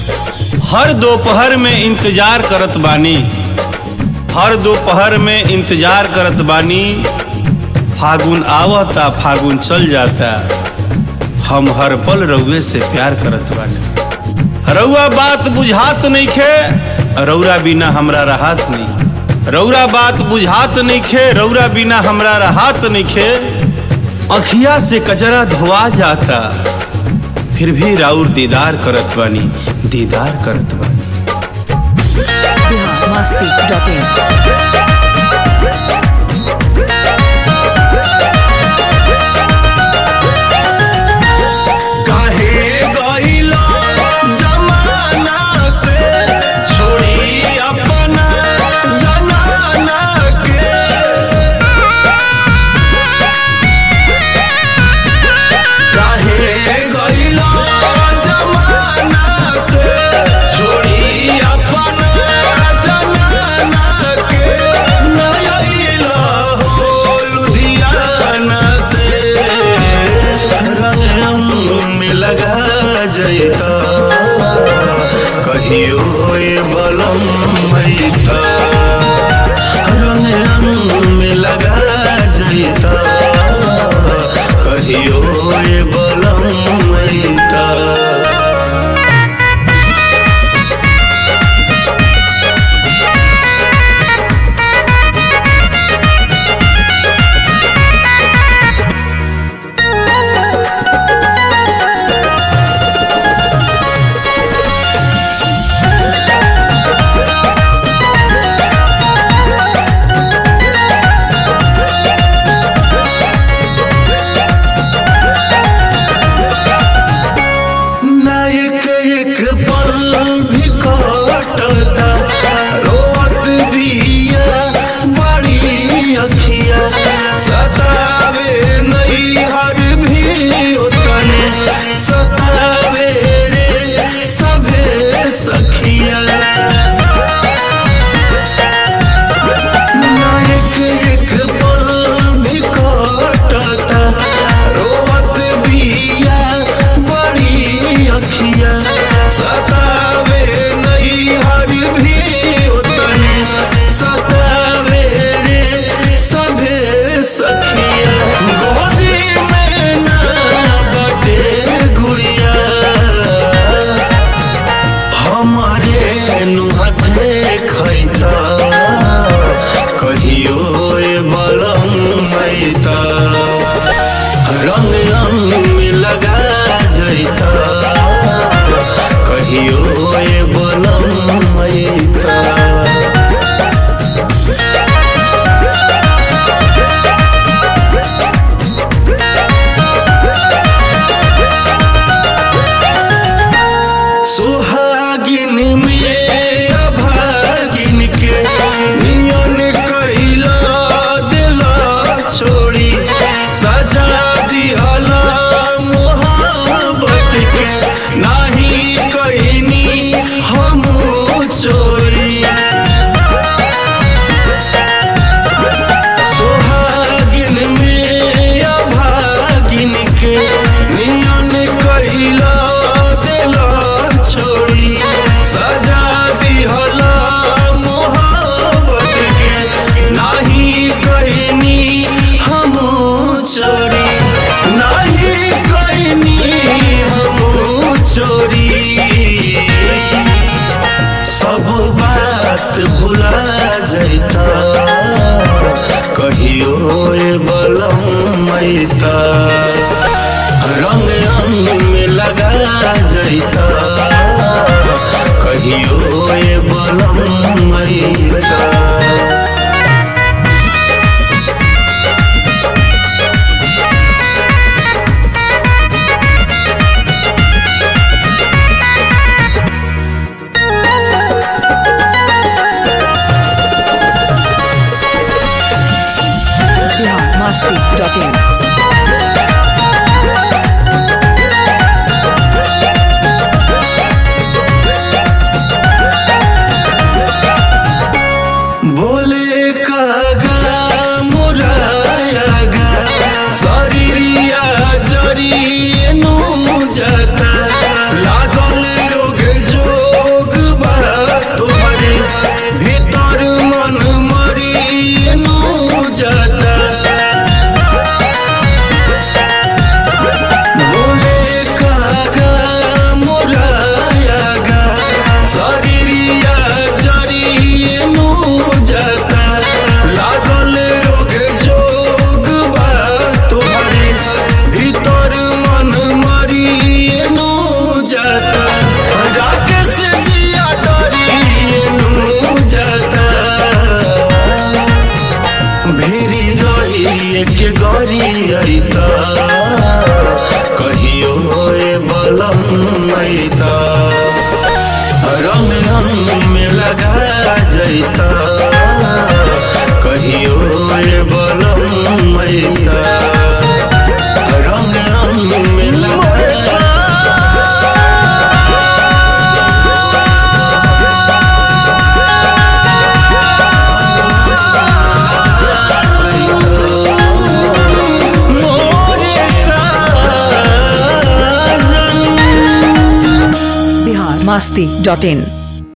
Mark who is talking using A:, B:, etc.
A: हर दोपहर में इंतजार करत बानी हर दोपहर में इंतजार करत बानी फागुन आवता फागुन चल जाता हम हर पल रउए से प्यार करत बानी रउआ बात बुझात नहीं खे रउरा बिना हमरा राहत नहीं रउरा बात बुझात नहीं खे रउरा बिना हमरा राहत नहीं खे अखिया से कचरा धोआ जाता फिर भी राउर दीदार करत बानी दीदार करत बानी
B: बिहार मस्ती डॉट इन
A: काहे गइला जमाना से छोड़ी अपना जनाना के काहे गइला जमाना से छोड़ी अपना जनाना के नयला हो लुधियाना से रंग में लगा जैता कहियो ए बलम मैता रंग में लगा जैता कहियो ए बलम मैता नायक एक पल भी कटता रोत बिया बड़ी अखिया सतावे नहीं हर भी उतने सतावे रे सभे सखिया नायक एक पल भी कटता रोवत बिया बड़ी अखिया सतावे नहीं हर भी उतने सतावे रे सभे सखिया गोदी में ना बटे गुड़िया हमारे नुहते खैता कहियो ए बलम मैता रंग रंग में लगा जैता कहियो ए बलम मैता सुहागिन में अभागिन के नियन कैला दिला छोड़ी सजा दिहला मोहब्बत के नाही कहनी हम चोरी सोहागिन में अभागिन के नियन कैला दिला छोड़ी सजा दिहला मोहब्बत के नाही कहनी हम चोरी नाही कहनी हम चोरी सब बात भुला जैता कहियो ए बलम मैता रंग रंग में लगा जैता कहियो ए बलम मैता
B: बिहार मस्ती डॉट इन
A: जैता कहियो ये बलम मैता रंग रंग में लगा मोरे साजन
B: बिहार मस्ती डॉट इन